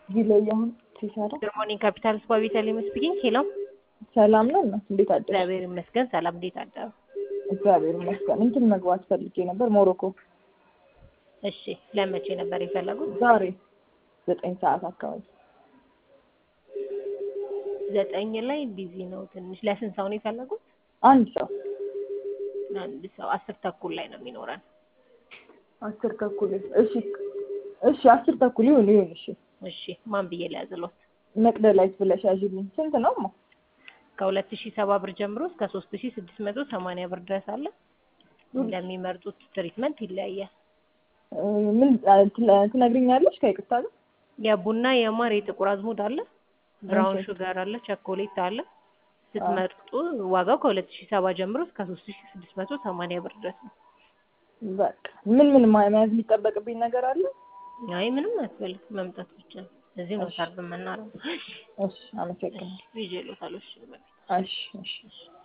ዲሌይ አሁን ሲሰራ ጉድ ሞርኒንግ ካፒታል ስፓ ቤተልሔም ስፒኪንግ። ሄሎ ሰላም ነው እናት፣ እንዴት አደርሽ? እግዚአብሔር ይመስገን። ሰላም፣ እንዴት አደሩ? እግዚአብሔር ይመስገን። እንትን መግባት ፈልጌ ነበር ሞሮኮ እሺ፣ ለመቼ ነበር የፈለጉት? ዛሬ ዘጠኝ ሰዓት አካባቢ ዘጠኝ ላይ ቢዚ ነው ትንሽ። ለስንት ሰው ነው የፈለጉት? አንድ ሰው አንድ ሰው አስር ተኩል ላይ ነው የሚኖረን። አስር ተኩል እሺ፣ እሺ አስር ተኩል ይሁን ይሁን። እሺ እሺ፣ ማን ብዬ ሊያዝሎት? መቅደላዊት ብለሽ ያዥልኝ። ስንት ነው ማ? ከሁለት ሺህ ሰባ ብር ጀምሮ እስከ ሶስት ሺህ ስድስት መቶ ሰማንያ ብር ድረስ አለ። እንደሚመርጡት ትሪትመንት ይለያያል። ምን ትነግሪኛለሽ? ከይቅርታ ጋር የቡና የማር የጥቁር አዝሙድ አለ፣ ብራውን ሹጋር አለ፣ ቸኮሌት አለ። ስትመርጡ ዋጋው ከሁለት ሺህ ሰባ ጀምሮ እስከ ሶስት ሺህ ስድስት መቶ ሰማንያ ብር ድረስ ነው። በቃ ምን ምን መያዝ የሚጠበቅብኝ ነገር አለ? አይ ምንም አያስፈልግም፣ መምጣት ብቻ ነው። እዚህ ነው ሰርብ የምናደርገው። እሺ አመሰግናለሁ። ይዤ እልዎታለሁ። እሺ በቃ እሺ እሺ